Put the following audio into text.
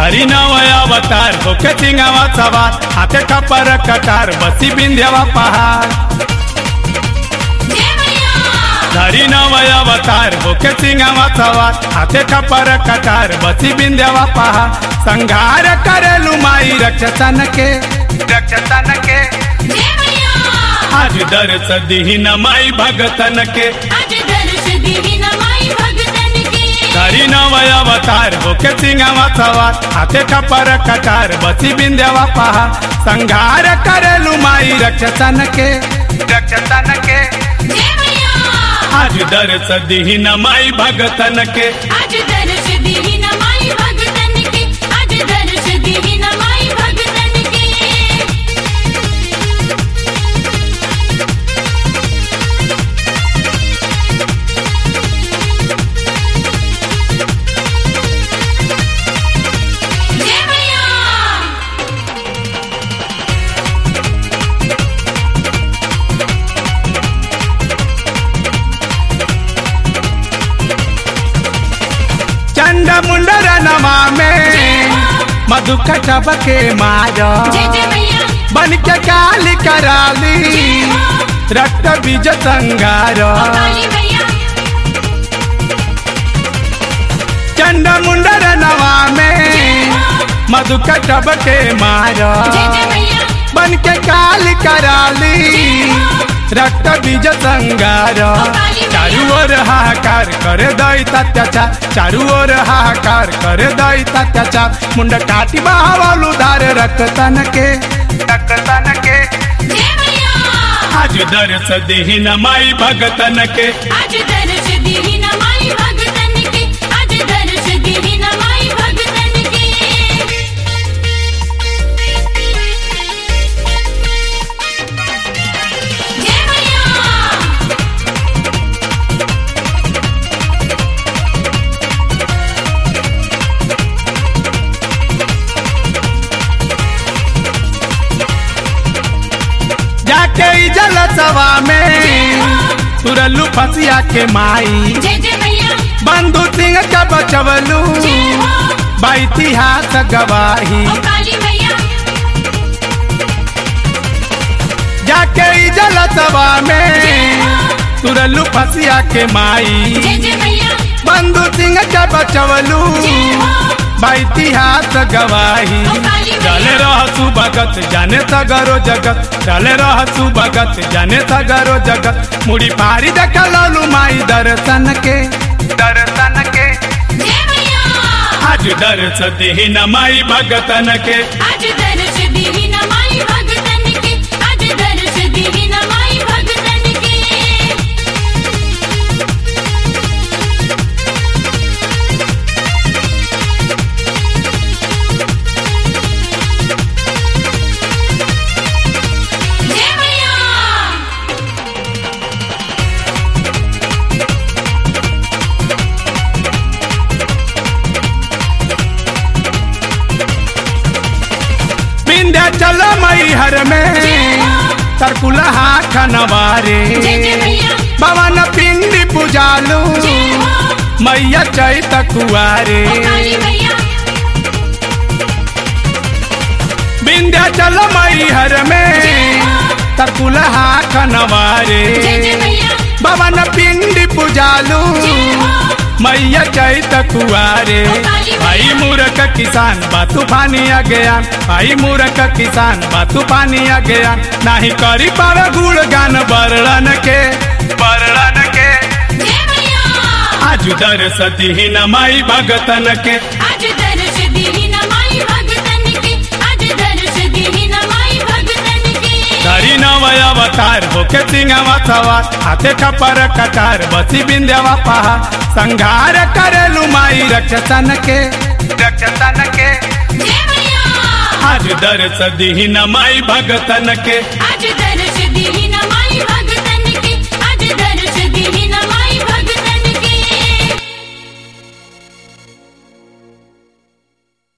धरी नवय अवतार होके सिंगावा सवार हाथे कपर कटार बसी बिंध्यावा पहाड़ जय मैया धरी नवय अवतार होके सिंगावा सवार हाथे कपर कटार बसी बिंध्यावा पहाड़ संघार करेलु माई रक्षसन के रक्षसन के जय मैया आज दर्श दीन माई भगतन के आज दर्श दीही नमाई भगतन के धरी नवय अवतार होके सिंगावा सवार हाथे कपर कटार बसी बिंध्यावा पहाड़ संघार करेलु माई रक्षसन के रक्षसन के जय मैया आज दर्श दीन माई भगतन के आज दर्श दीही नमाई भगतन के आज दर्श दीही नमाई भगतन के जय मैया चंड मुंडर नमा में मधु कटब के मारा जय जय मैया बन के काली कराली रक्त बीज संगार काली मैया चंड मुंडर नवा में मधु कटब के मारा जय जय मैया बन के काली कराली रक्त बीज संगार चारू ओर हाहाकार करे दैत अत्याचार चारू ओर हाहाकार करे दैत अत्याचार मुंड काटी बावलू धार रक्तन के रक्तन के जय मैया आज दर्श देहिन माई भगतन के आज दर्श दीही नमाई भगतन के आज दर्श दीही नमाई भगतन के जय मैया जाके ई जल सवा में तुरलू फसिया के माई जय जय मैया बंधु सिंह का बचवलू जय हो बा इतिहास गवाही ओ काली मैया जाके ई जल सवा में तुरलू फसिया के माई जय जय मैया बंधु सिंह का बचवलू जय हो बा इतिहास गवाही चले रह सुभगत जाने सगरो जगत चले रह सुभगत जाने सगरो जगत मुड़ी पारी देख ललू माई दर्शन के दर्शन के जय मैया आज दर्श देहिन माई भगतन के आज दर्श दीही नमाई भगतन के आज दर्श दीही नमाई भगतन के जय मैया विंध्याचल मई हर में सरकुलहा खनवारे जय जय मैया भवन पिंडी पुजालू जय हो मैया चैत कुआरे ओ काली मैया विंध्याचल मई हर में तरकुलहा खनवारे जय जय मैया भवन पिंडी पुजालू जय हो मैया चैत कुआरे भाई मूर्ख किसान बा तूफानी अज्ञान भाई मूर्ख किसान बा तूफानी अज्ञान नाही करी पावे गुण गान बरड़न के बरड़न के जय मैया आज दर्श दीहिन माई भगतन के आज दर्श दीही नमाई भगतन के आज दर्श दीही नमाई भगतन के धरी नवय अवतार होके सिंगावा सवार हाथे कपर कटार बसी बिंद्यावा पहा संघार करेलु माई रक्षसन के रक्षसन के जय मैया आज दर्श दीहिन माई भगतन के आज दर्श दीही